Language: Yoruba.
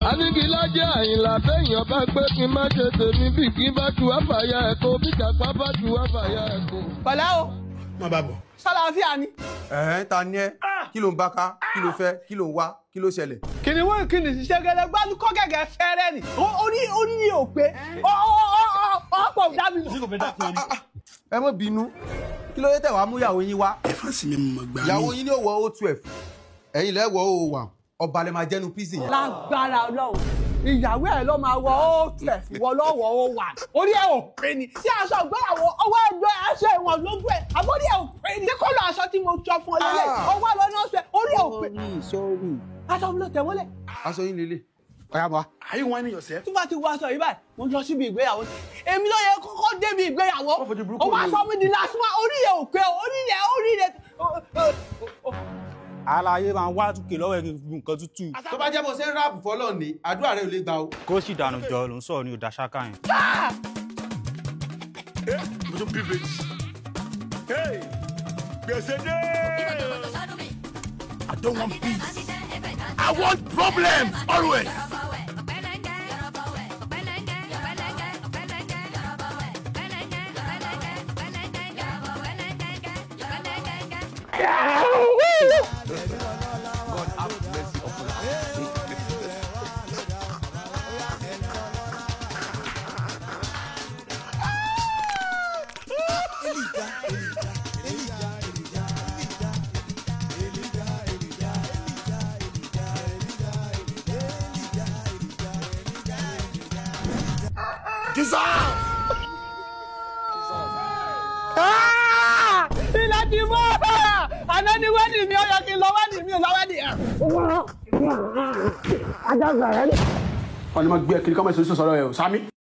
Anigilájẹ́ Àyìnlá bẹ́yàn bá gbé kí n má ṣe tèmi bí kí n bá tu àfàyà ẹ̀kọ́ bí kàpá bá tu àfàyà ẹ̀kọ́. pẹ̀lẹ́ o má bá bọ̀. ṣàlàáfíà ni. ẹ̀hẹ́n ta ni ẹ́ kí ló ń bá ká kí ló fẹ́ kí ló ń wá kí ló ṣẹlẹ̀. kìnìún kìnìún ṣiṣẹ́ gẹ́gẹ́ gbádùn kọ́ gẹ́gẹ́ fẹ́rẹ́ ni Ó- orí orí ni ò pé ọ̀pọ̀ dábì mọ̀. ẹ má bínú kí ló dé tẹ̀ wá mú ìyàwó yín wá. ẹ fà sí mi mọ̀ gbà ìyàwó mí. yín ní òwò o twelve ẹ̀yin lẹ́ wọ o one ọba lẹ máa jẹ́nu píìsì yẹn. lágbára ọlọ́run ìyàwó ẹ̀ ló máa wọ ó tẹ̀ wọ lọ́wọ́ ó wà orí ẹ̀ ò pé ni tí aṣọ ìgbéyàwó ọwọ́ ẹgbẹ́ aṣọ ìwọ̀n lójú ẹ̀ àbórí ẹ̀ ò pé ni tí kò lọ aṣọ tí mo jọ fún ọ lélẹ̀ Ah. ọwọ́ ẹ̀ lọ́nà ọ̀sẹ̀ orí ẹ̀ ò pé aṣọ mi ló tẹ̀ wọlé aṣọ yín lélẹ̀ ọ̀yà bọ̀ wá. are you whining yourself. tí wọ́n ti wọ aṣọ yìí báyìí mo lọ síbi ìgbéyàwó èmi ló yẹ kọ́kọ́ débi ìgbéyàwó Wọ́n fojú burúkú ó wá wò sọ mí di last one orí ẹ̀ ò pé orí ẹ̀ orí ẹ̀ àlàyé máa ń wá túkè lọ́wọ́ ẹ̀kí fún nǹkan tútù tó bá jẹ́ bó ṣe ń ráàpù fọlọ́ ni àdúrà rẹ ò lè gbà o. kó sì dànù jọ ló ń sọ̀rọ̀ ní òdà ṣáká yẹn. mo tún privilege. hey gbèsè dé. I don't want peace. I want problems always. Dissolve. ilẹ̀ ti mọ́ àná ni wẹ́ẹ̀dì mi ó yẹ kí n lọ wẹ́ẹ̀dì mi ò lọ wẹ́ẹ̀dì ẹ̀. wọ́n ní ma gbé ẹ kiri kọ́mọ̀ ìṣòro sọ̀rọ̀ ẹ̀ o sami.